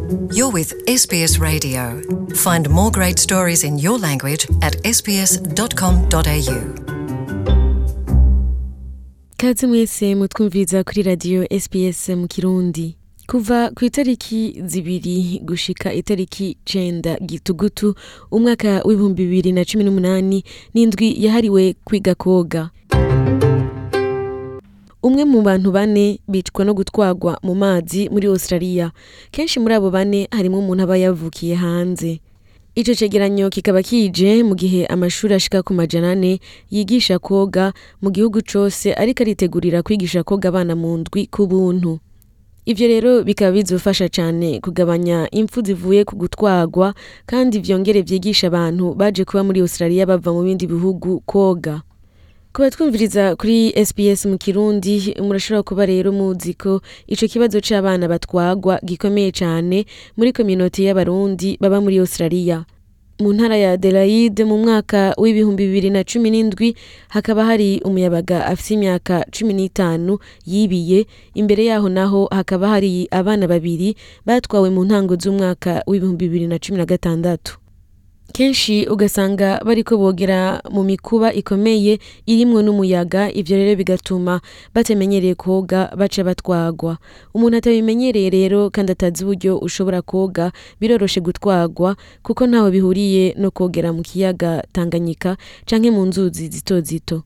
You're with SBS Radio. Find more great stories in your language at sbs.com.au. kaze mwese mutwumviriza kuri radiyo sps mu kirundi kuva ku itariki zibiri gushika itariki cenda gitugutu umwaka w'ibihumbi bibiri na cumi n'umunani n'indwi yahariwe kwiga koga umwe mu bantu bane bicwa no gutwarwa mu mazi muri australia kenshi muri abo bane harimo umuntu aba yavukiye hanze ico cegeranyo kikaba kije mu gihe amashuri ashika ku majana ane yigisha koga mu gihugu cose ariko aritegurira kwigisha koga abana mu ndwi ku buntu ivyo rero bikaba bizofasha cane kugabanya impfu zivuye ku gutwarwa kandi vyongere vyigisha abantu baje kuba muri australia bava mu bindi bihugu koga kuba twumviriza kuri sps mu kirundi murashobora kuba rero muzi ko ico kibazo c'abana batwagwa gikomeye cane muri kominoti y'abarundi baba muri australia mu ntara ya adelaide mu mwaka w'ibihumbi bibiri na cumi n'indwi hakaba hari umuyabaga afise imyaka cumi n'itanu yibiye imbere yaho naho hakaba hari abana babiri batwawe mu ntango z'umwaka w'ibihumbi bibiri na cumi na gatandatu kenshi ugasanga bariko bogera mu mikuba ikomeye irimwo n'umuyaga ivyo rero bigatuma batamenyereye koga baca batwagwa umuntu atabimenyereye rero kandi atazi uburyo ushobora koga biroroshe gutwagwa kuko ntaho bihuriye no kogera mu kiyaga tanganyika canke mu nzuzi zito zito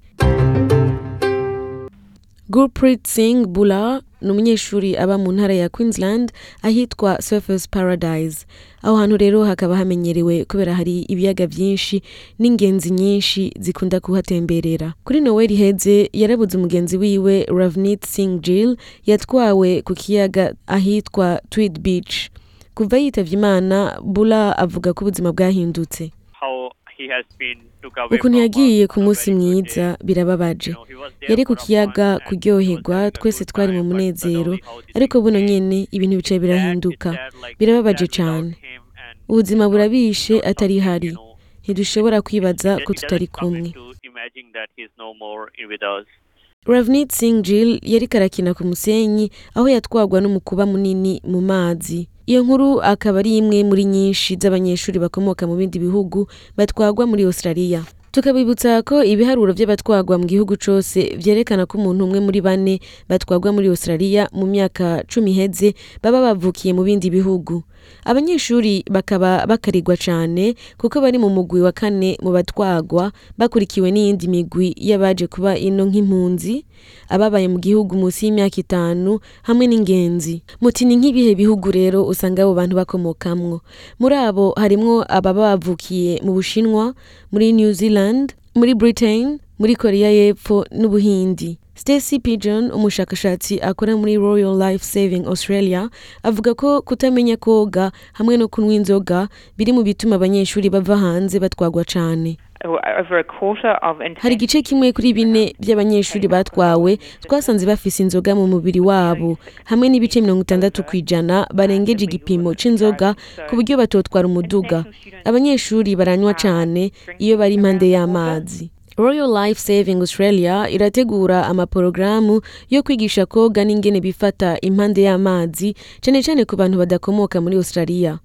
Gurpreet Singh Bula ni umunyeshuri aba mu ntara ya Queensland ahitwa Surfers Paradise aho hantu rero hakaba hamenyerewe kubera hari ibiyaga vyinshi n'ingenzi nyinshi zikunda kuhatemberera kuri Noel iheze yarabuze umugenzi wiwe Ravneet Singh Gill yatwawe ku kiyaga ahitwa Tweed Beach kuva yitavye imana Bula avuga ko ubuzima bwahindutse how he has been took away ukuntu from yagiye us ku on a munsi very good mwiza day. birababaje You know, he was there yari ku for a kiyaga month and kuryoherwa he was twese having a twari mu good time, but munezero suddenly how this ariko thing buno changed. nyene ibintu bicaye Dad birahinduka is there like birababaje that without cane him and ubuzima not- burabishe not atari something, hari you know, ntidushobora kwibaza he ko doesn't tutari come kumwe into imagining that he's no more with us. Ravneet Singh Gill yariko arakina ku musenyi aho yatwagwa n'umukuba munini mu mazi iyo nkuru akaba ari imwe muri nyinshi z'abanyeshuri bakomoka mu bindi bihugu batwagwa muri Australia tukabibutsa ko ibiharuro vy'abatwagwa mu gihugu cose vyerekana ko umuntu umwe muri bane batwagwa muri Australia mu myaka cumi iheze baba bavukiye mu bindi bihugu abanyeshuri bakaba bakarirwa cane kuko bari mu mugwi wa kane mu batwagwa bakurikiwe n'iyindi migwi y'abaje kuba ino nk'impunzi ababaye mu gihugu munsi y'imyaka itanu hamwe n'ingenzi muti ni nk'ibihe bihugu rero usanga abo bantu bakomokamwo muri abo harimwo ababa bavukiye mu bushinwa muri new zealand muri britain muri korea y'epfo n'ubuhindi Stacy Pigeon umushakashatsi akora muri Royal Life Saving Australia avuga ko kutamenya koga hamwe no kunywa inzoga biri mu bituma abanyeshuri bava hanze batwagwa cane over a quarter of hari igice kimwe kuri bine by'abanyeshuri batwawe twasanze bafise inzoga mu mubiri wabo hamwe n'ibice mirongo itandatu ku ijana barengeje igipimo c'inzoga ku buryo batotwara umuduga abanyeshuri baranywa cane iyo bari impande y'amazi Royal Life Saving Australia irategura amaporogaramu yo kwigisha koga n'ingene bifata impande y'amazi cane cane ku bantu badakomoka muri Australia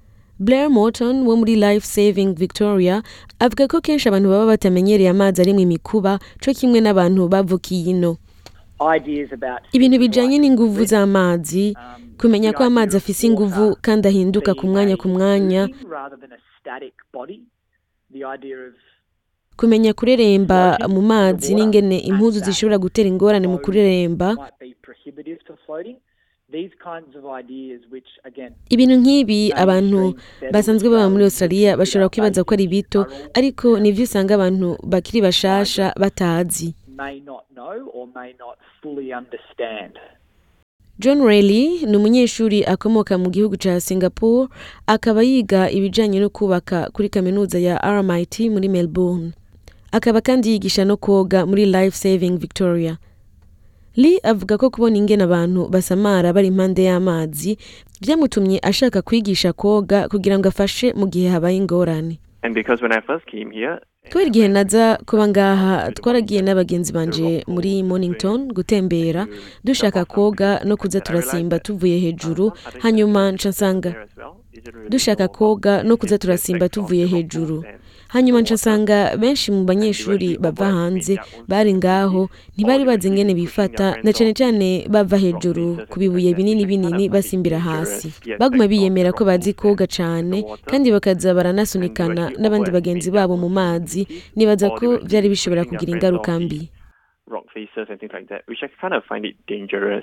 Blair Morton wo muri Life Saving Victoria avuga ko kenshi abantu baba batamenyereye amazi arimwo imikuba co kimwe n'abantu bavukiye ino ideas about ibintu bijanye n'inguvu z'amazi kumenya ko amazi afise inguvu kandi ahinduka ku mwanya ku mwanya rather than a static body the idea of kumenya kureremba mu mazi n'ingene impuzu zishobora gutera ingorane mu kureremba might be prohibitive to floating these kinds of ideas which again ibintu nk'ibi abantu basanzwe baba muri australia bashobora kwibaza ko ari bito ariko nivyo usanga abantu bakiri bashasha batazi may not know or may not fully understand john Reilly ni umunyeshuri akomoka mu gihugu ca singapore akaba yiga ibijanye no kubaka kuri kaminuza ya rmit muri melbourne akaba kandi yigisha no koga muri life saving victoria Lee avuga ko kubona ingene abantu basamara bari impande y'amazi vyamutumye ashaka kwigisha koga kugira ngo afashe mu gihe habaye ingorane And because when I first came here, kubera igihe naza kuba ngaha twaragiye n'abagenzi banje muri mornington gutembera dushaka koga no kuza turasimba tuvuye hejuru hanyuma nca nsanga dushaka koga no kuza turasimba tuvuye hejuru hanyuma nca nsanga benshi mu banyeshuri bava hanze bari ngaho ntibari bazi ingene bifata na cane cane bava hejuru ku bibuye binini binini basimbira hasi baguma biyemera ko bazi koga cane kandi bakaza baranasunikana n'abandi bagenzi babo mu mazi nibaza ko vyari bishobora kugira ingaruka mbi rock faces and things like that, which I kind of find it dangerous.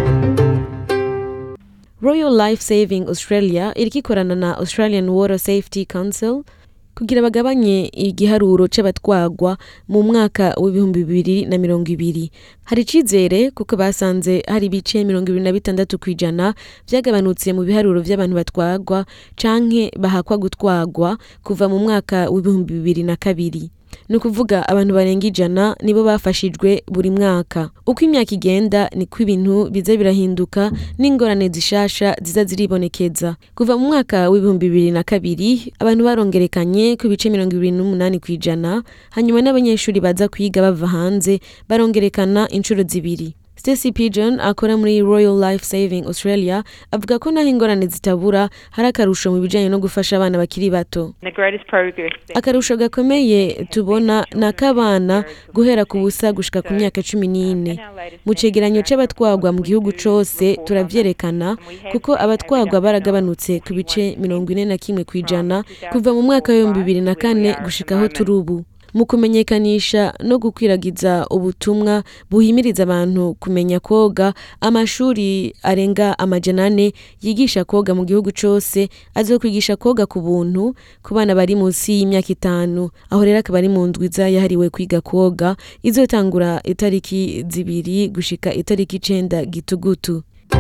Royal Life Saving Australia iriko ikorana na Australian Water Safety Council kugira bagabanye igiharuro c'abatwagwa mu mwaka w'ibihumbi bibiri na mirongo ibiri hari icizere kuko basanze hari ibice mirongo ibiri na bitandatu kw'ijana vyagabanutse mu biharuro vy'abantu batwagwa canke bahakwa gutwagwa kuva mu mwaka w'ibihumbi bibiri na kabiri ni ukuvuga abantu barenga ijana nibo bafashijwe buri mwaka uko imyaka igenda niko ibintu biza birahinduka n'ingorane zishasha ziza ziribonekeza kuva mu mwaka w'ibihumbi bibiri na kabiri abantu barongerekanye ku bice mirongo ibiri n'umunani ku ijana hanyuma n'abanyeshuri baza kwiga bava hanze barongerekana inshuro zibiri Stacy Pigeon akora muri Royal Life Saving Australia avuga ko naho ingorane zitabura hari akarusho mu bijanye no gufasha abana bakiri bato The greatest progress that akarusho gakomeye tubona ni ak'abana guhera ku busa gushika ku myaka cumi n'ine mu cegeranyo c'abatwagwa mu gihugu cose turavyerekana kuko abatwagwa baragabanutse ku bice mirongo ine na kimwe kw'ijana kuva mu mwaka w'ibihumbi bibiri na kane gushika aho turi ubu mu kumenyekanisha no gukwiragiza ubutumwa buhimiriza abantu kumenya koga amashuri arenga amajana ane yigisha koga mu gihugu cose azokwigisha koga ku buntu ku bana bari munsi y'imyaka itanu aho rero akaba ari mu ndwiza yahariwe kwiga koga izotangura itariki zibiri gushika itariki icenda gitugutu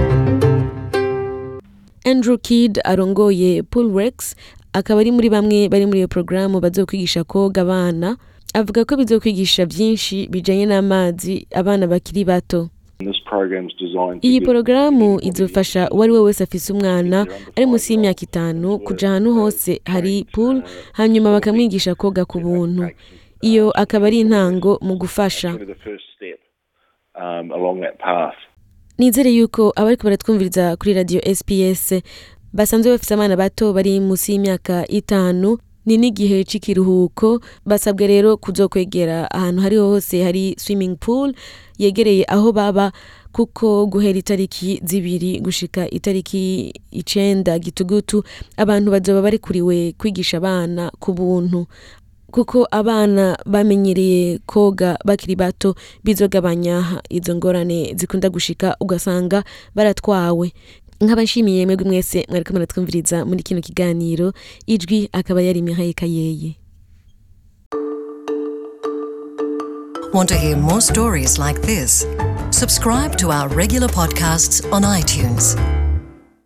Andrew Kidd arongoye Poolrex akaba ari muri bamwe bari muri iyo porogaramu bazokwigisha koga abana avuga ko bizokwigisha byinshi bijanye n'amazi abana bakiri bato This program's designed to iyi give porogaramu izofasha uwo ari we wese afise umwana ari munsi y'imyaka itanu kuja ahantu hose hari pool hanyuma bakamwigisha koga ku buntu iyo akaba ari intango mu gufasha give it the first step um, along that path. nizere yuko abariko baratwumviriza kuri radio sps basanzwe bafise abana bato bari munsi y'imyaka itanu ni n'igihe c'ikiruhuko basabwe rero kuzokwegera ahantu hariho hose hari swimming pool yegereye aho baba kuko guhera itariki zibiri gushika itariki icenda gitugutu abantu bazoba barikuriwe kwigisha abana ku buntu kuko abana bamenyereye koga bakiri bato bizogabanya izo ngorane zikunda gushika ugasanga baratwawe nk'abashimiye mwebwe mwese mwariko muratwumviriza muri kino kiganiro ijwi akaba yari Mihaye Kayeye Want to hear more stories like this? Subscribe to our regular podcasts on iTunes.